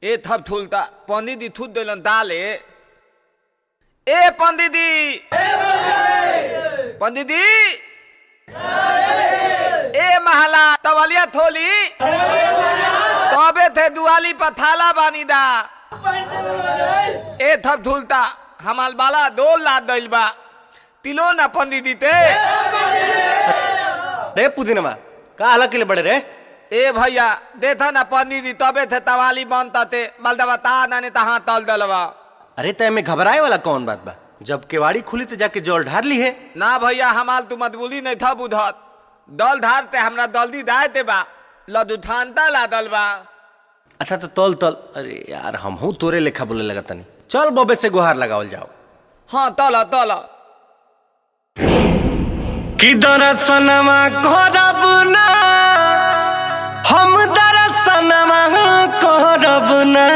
ए थप थुलता पंडित जी थूत दिलन दाले ए पंडित जी पंडित जी ए महला तवलिया थोली तबे थे दुआली पर थाला बानी दा ए थप थुलता हमाल बाला दो लाद दिल बा तिलो ना पंडित जी ते रे पुदीनमा का अलग के लिए बड़े रे ए भैया देखा ना पंडित जी तबे थे तवाली बनता ते बलदवा ता नाने तहाँ तल दलवा अरे तय में घबराए वाला कौन बात बा जब केवाड़ी खुली तो जाके जल ढार ली है ना भैया हमाल तू मतबुली नहीं था बुधत दल धारते हमरा दल्दी दायते बा लदु ठानता ला दल बा अच्छा तो तल तल अरे यार हम हूँ तोरे लेखा बोले लगा तनी चल बबे से गुहार लगावल जाओ हाँ तल तल कि दरसनमा करब ना हम दरसनमा करब ना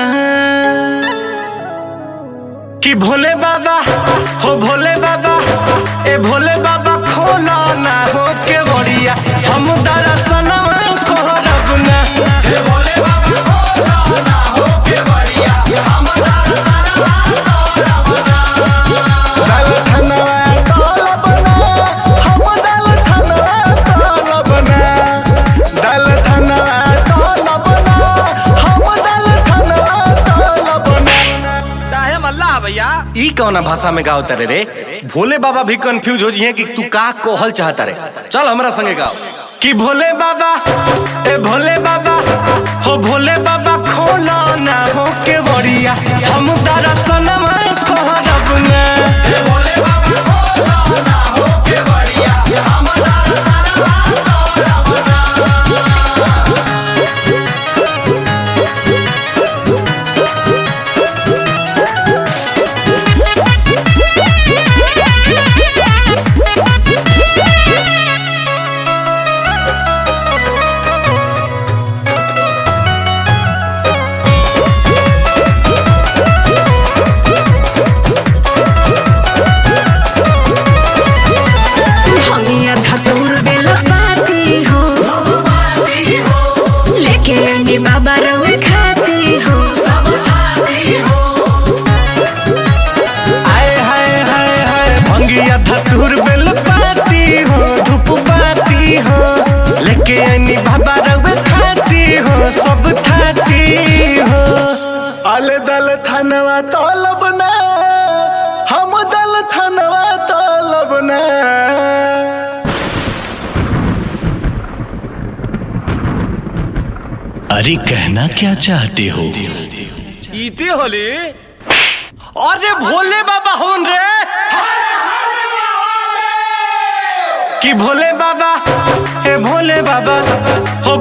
कि भोले बाबा हो भोले बाबा ए भोले बाबा खोला ना हो के बड़िया हम दरसनमा करब ना हे भोले बाबा खोला ना हो के बड़िया हम दरसनमा करब ना दल धनवा दल बना हम दल धनवा दल बना दल धनवा दल बना हम दल धनवा दल बना चाहे मल्ला भैया ई कौना भाषा में गाओ तारे रे भोले बाबा भी कंफ्यूज हो जिए कि तू का कोहल चाहता रे चल हमरा संगे गाओ कि भोले बाबा ए भोले बाबा हो भोले बाबा खोला ना हो के बड़िया हम दरसनमा कहरब ना ए भोले बाबा खोला ना हो के बड़िया हम दरसनमा कहरब ना भंगिया धतूर बेल पाती हो लेके अंडी बाबा रवे खाती हो आए हाय हाय हाय भंगिया धतूर बेल पाती हो धूप पाती हो लेके आनी बाबा रवे खाती हो सब खाती हो अले दल थनवा तलब ना हम दल थनवा तलब ना अरे कहना क्या चाहते हो इती होली अरे भोले बाबा होन रे कि भोले बाबा ए भोले बाबा हो